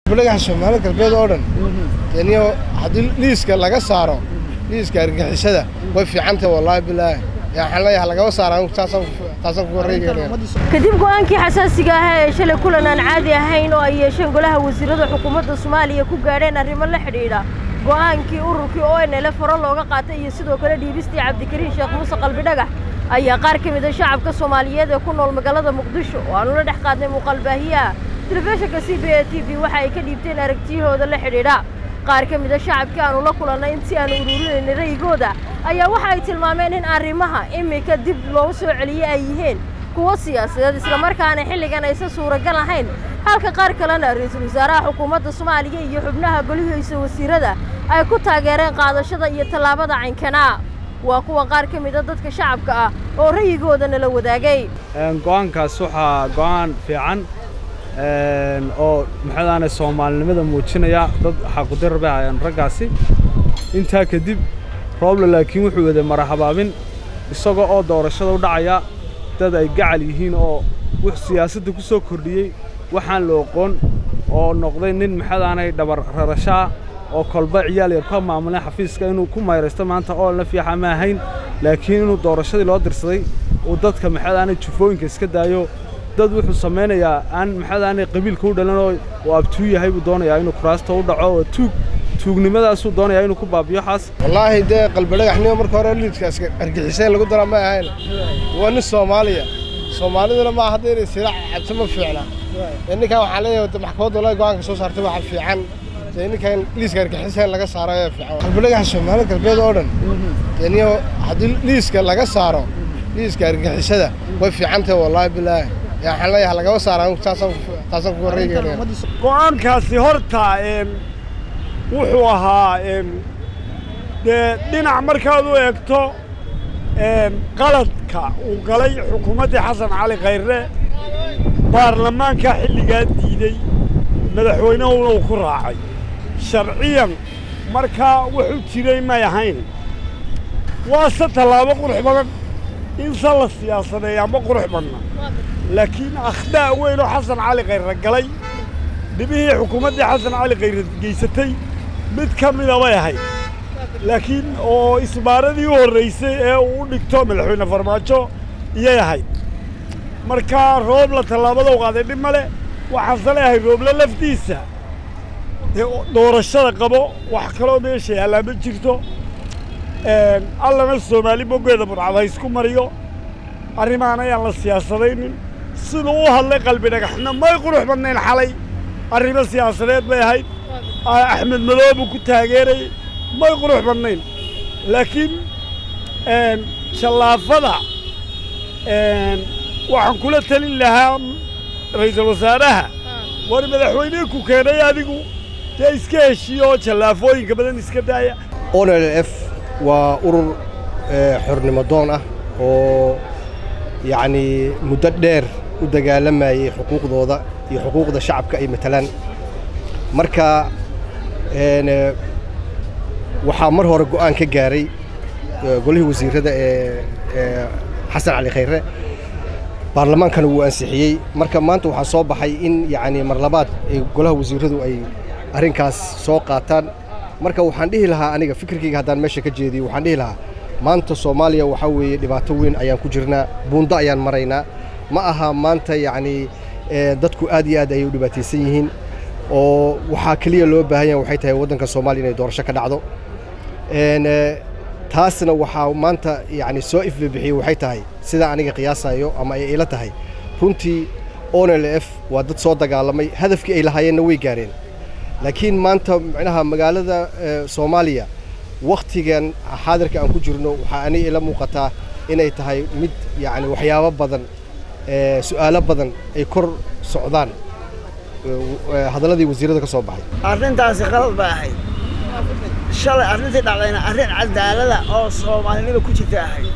dhagaxa soomaali galbeed oo dhan deniyo haddii liiska laga saaro liiska argixisada way fiicantahay wallaahi bilaahi yaa waxaan leeyahay lagaba saara anigu taasaan taasaan ku horreegaynaya kadib go'aankii xasaasiga ahaa ee shalay kulan aan caadi ahayn oo ay yeesheen golaha wasiirada xukuumadda soomaaliya ku gaadheen arrimo la xidhiidha go'aankii ururkii o n l faro looga qaatay iyo sidoo kale dhiibistii cabdikariin sheekh muuse qalbidhagax ayaa qaar ka mid a shacabka soomaaliyeed ee ku nool magaalada muqdisho oo aanu la dhex qaadnay muuqaalbaahiyaha telefishinka c b a t v waxa ay ka dhiibteen aragtiyahooda la xidhiidha qaar ka mid a shacabkii aanu la kulannay intii aanu ururinayna ra'yigooda ayaa waxa ay tilmaameen in arrimaha iminka dib loogu soo celiyey ay yihiin kuwo siyaasadeed islamarkaana xilligan aysan suuragal ahayn halka qaar kalena ra-iisul wasaaraha xukuumadda soomaaliya iyo xubnaha golihiisa wasiirada ay ku taageereen qaadashada iyo tallaabada caynkanaa waa kuwa qaar ka mid a dadka shacabka ah oo ra'yigooda nala wadaagay go'aankaas waxaa go'aan fiican oo maxaadaane soomaalinimada muujinaya dad xaqudir bay hayaan raggaasi intaa kadib rooble laakiin wuxuu waday marahabaabin isagoo oo doorashada u dhacaya dad ay gacal yihiin oo wux siyaasadda ku soo kordhiyey waxaan la oqoon oo noqday nin maxadaanay dhabar rarashaa oo kolba ciyaal yar ka maamulay xafiiska inuu ku mayraysto maanta oo la fiixa ma ahayn laakiin inuu doorashadii loo dirsaday uu dadka maxadaanay jufooyinka iska daayo dad wuxuu samaynayaa aan maxadaanay qabiilka u dhalan oo uu abtuu yahay buu doonayaa inuu kuraasta u dhaco oo tuug tuugnimadaasuu doonayaa inuu ku baabiyo xaas wallaahi dee qalbidhagaxnimo marka hore liidkaas argixiseen lagu daraa ma ahayn waa nin soomaaliya soomaaliduna ma hadda inay sila cabto ma fiicna ninkan waxaan leeyahay maxkamadda walahi go'aanka soo saartay waxa fiican ninkan liiska argixiseen laga saaro ayaa fiican qalbidhagaxa soomaali galbeed oo dhan deniyo haddii liiska laga saaro liiska argixisada way fiicantahay wallaahi bilaahi yaa waxaan leeyahay lagaba saara anigu taasaan taasaan ku horreegaynaya go'aankaasi horta wuxuu ahaa dee dhinac markaad u eegto qaladka uu galay xukuumaddii xasan cali khayre baarlamaanka xilligaa diidey madaxweynehuna uu ku raacay sharciyan markaa wuxuu jiray may ahayn waase tallaabo qurux badan in se la siyaasadeeya ma qurux badna laakiin akhdaa' weyn oo xasan cali khayre galay dhibihii xukuumaddii xasan cali khayre geysatay mid ka mida bay ahayd laakiin oo isbaaradii u horraysay ee uu u dhigto madaxweyne farmaajo iyay ahayd markaa roobla tallaabada u qaaday dhib male waxaanse leeyahay rooble laftiisa dee doorashada qabo wax kaloo meesha yaallaa ma jirto allana soomaali boggeeda burcad ha isku mariyo arrimahan ayaan la siyaasadaynin siduu u hadlay qalbi dhagaxna may qurux badnayn xalay arrimo siyaasadeed bay ahayd axmed madoobuu ku taageerayay may qurux badnayn laakiin shallaafada waxaan kula telin lahaa ra'iisul wasaaraha war madaxweynihii ku keenay adigu dee iska heshiiyo oo jallaafooyinka badan iska daaya o n l f waa urur xornimo doon ah oo yacnii muddo dheer u dagaalamayey xuquuqdooda iyo xuquuqda shacabka ay matalaan marka waxaa mar hore go'aan ka gaaray golihii wasiirrada ee xasan cali khayre baarlamaankana wuu ansixiyey marka maanta waxaa soo baxay in yacnii mar labaad golaha wasiirradu ay arrinkaas soo qaataan marka waxaan dhihi lahaa aniga fikirkayga haddaan meesha ka jeediyo waxaan dhihi lahaa maanta soomaaliya waxaa weeye dhibaato weyn ayaan ku jirnaa buundo ayaan maraynaa ma aha maanta yacnii dadku aad iyo aad ayay u dhibaataysan yihiin oo waxaa keliya loo baahan yahay waxay tahay waddanka soomaaliya inay doorasho ka dhacdo taasna waxaa maanta yacni soo ifbibixiyey waxay tahay sidaa aniga qiyaasayo ama ay ila tahay runtii o n l f waa dad soo dagaalamay hadafkii ay lahaayeenna way gaareen laakiin maanta macnaha magaalada soomaaliya wakhtigan xaadirka aan ku jirno waxaa aniga ila muuqataa inay tahay mid yacni waxyaabo badan su'aalo badan ay kor socdaan hadalladii wasiirrada ka soo baxay arrintaasi qalad bay ahayd shalay arrintii dhacdayna arrin cadaalada oo soomaalinima ku jirta ahayd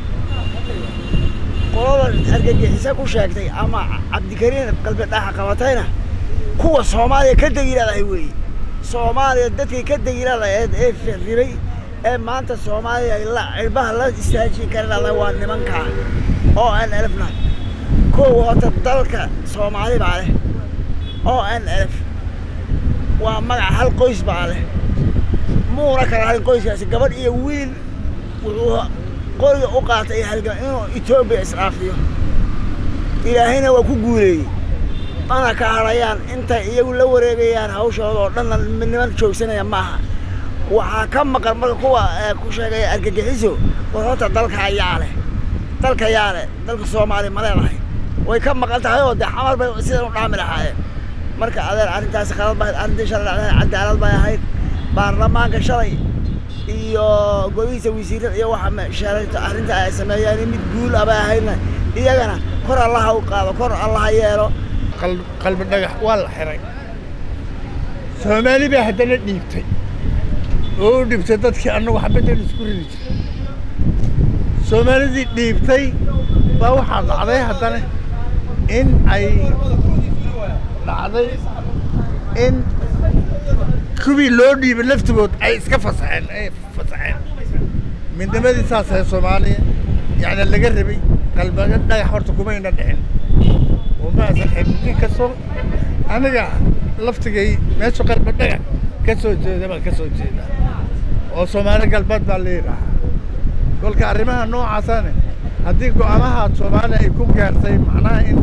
qolada argagixisa ku sheegtay ama cabdikariin qalbidhaxa qabatayna kuwa soomaaliya ka degilaadahay weeye soomaaliya dadkii ka degilaadahayd ee firfiray ee maanta soomaaliya la cirbaha la istaajin karana waa nimankaa oo aan elefna kow horta dalka soomaali baa leh oo aan elef waa magac hal qoys baa leh muuna kala hayn qoyskaasi gabadh iyo wiil wuxuu qoriga u qaatay halgan inuu etoobiya isdhaafiyo ilaahayna waa ku guuleeyey mana ka hadhayaan intay iyagu la wareegayaan hawshooda oo dhanna midniman joogsanaya maaha waxaa ka maqan marka kuwa ku sheegaya argagixiso war horta dalka ayaa leh dalka yaa leh dalka soomaaliya ma leedahay way ka maqan tahay oo dee xamar bay sidan u dhaami lahaayeen marka adeer arrintaasi qalad bay arrintii shalay dhacday cadaalad bay ahayd baarlamaanka shalay iyo golihiisa wasiirada iyo waxa sheelayto arrinta ay sameeyeen mid guul ah bay ahaydna iyagana kor allaha u qaado kor allaha yeelo qalbi dhagax waa la xiray soomaali baa haddana dhiibtay oo u dhibtay dadkii annagu xabaddan isku ridi jiray soomaalidii dhiibtay baa waxaa dhacday haddana in ay dhacday in kuwii loo dhiibay laftigood ay iska fasaxeen ay fasaxeen midnimadii saas ahay soomaaliya yacni laga rabay qalbaga dhagax horta kumayna dhicin umaasan xibin nin kastoo aniga laftigay meesha qalba dhagax ka soo jeeda baan ka soo jeedaa oo soomaali galbeed baa la yidhaahaa kolka arrimaha noocaasane haddii go'aamaha soomaaliya ay ku gaartay macnaha in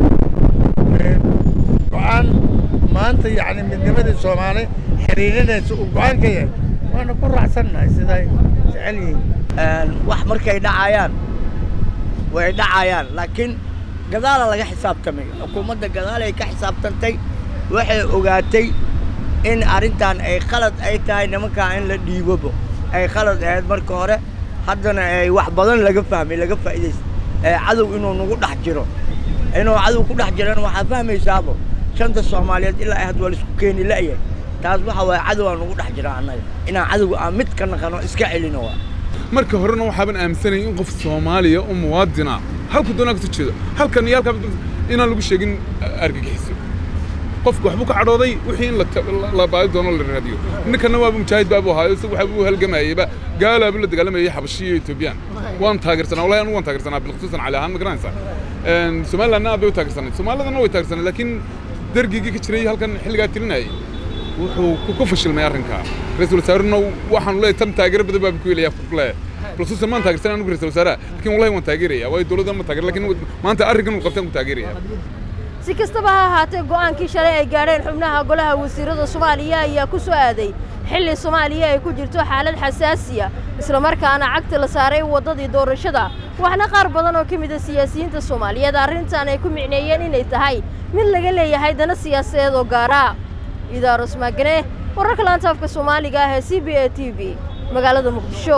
go'aan maanta yacni midnimadii soomaali xiriirinaysa uu go'aan ka yahay waana ku raacsannahay siday jecel yihiin wax markay dhacayaan way dhacayaan laakiin gadaala laga xisaabtamay xukuumadda gadaalay ka xisaabtantay waxay ogaatay in arrintan ay qalad ay tahay nimankaa in la dhiibobo ay qalad ahayd marka hore haddana ay wax badan laga fahmay laga faa'iidaysta ee cadow inuu nagu dhex jiro inuu cadow ku dhex jirana waxaa fahmaysaabo shanta soomaaliyeed ilaa ay had waa laisku keeni la'yahay taas waxa waaye cadow aan nagu dhex jira annaga inaan cadowga aan mid ka naqano iska celino waa marka horena waxaaban aaminsanayay in qof soomaaliya oo muwaadina halku doonaa kasoo jeedo halkan iyo halkaa inaan lagu sheegin argagixiso qofku waxbuu ka cadhooday wixii in la baadi doono la raadiyo ninkana waaba mujaahid baabu ahaayo isagu waxbuu u halgamayeyba gaalaabu la dagaalamayay xabashiya iyo etoobiyaan waan taageersanaa wallahi anigu waan taageersanaa bilkhusuusan cali ahaan ma garanaysaa somalilandna aad bay u taageersanayd soomaalidana way taageersanayd laakiin dergigii ka jiray halkan xilligaa tirinayay wuxuu ku fashilmay arrinkaa ra-iisul wasaarena waxaanu leeyahay tan taageero badan baabu ku helayaa kule bilkhusuusan maan taageersanaa anigu ra-isul wasaaraha laakiin wallahi waan taageeraya waayo dowladdan ma taageer laakiin maanta arrinkan uu qabtaan ku taageeraya si kastaba ha ahaatee go'aankii shalay ay gaadheen xubnaha golaha wasiirada soomaaliya ayaa ku soo aaday xilli soomaaliya ay ku jirto xaalad xasaasiya islamarkaana cagta la saaray waddadii doorashada waxna qaar badan oo ka mid a siyaasiyiinta soomaaliyeed arrintan ay ku micneeyeen inay tahay mid laga leeyahay dana siyaasadeed oo gaara idaaros maagane wararka laanta afka soomaaliga ah ee c b a t v magaalada muqdisho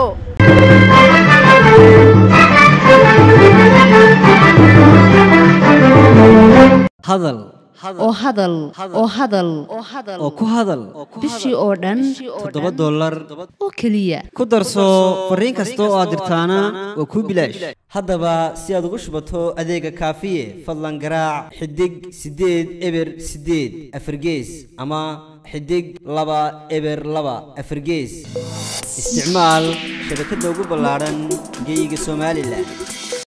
hadal oo hadal oo hadal oo ku hadal bishii oo dhan toddoba dollar oo keliya ku darso fariin kasta oo aad dirtaana waa kuu bilaash haddaba si aad ugu shubato adeega kaafiye fadlan garaac xidig siddeed eber siddeed afargees ama xidig laba eber laba afargees isticmaal shabakadda ugu ballaadhan geyga somalilan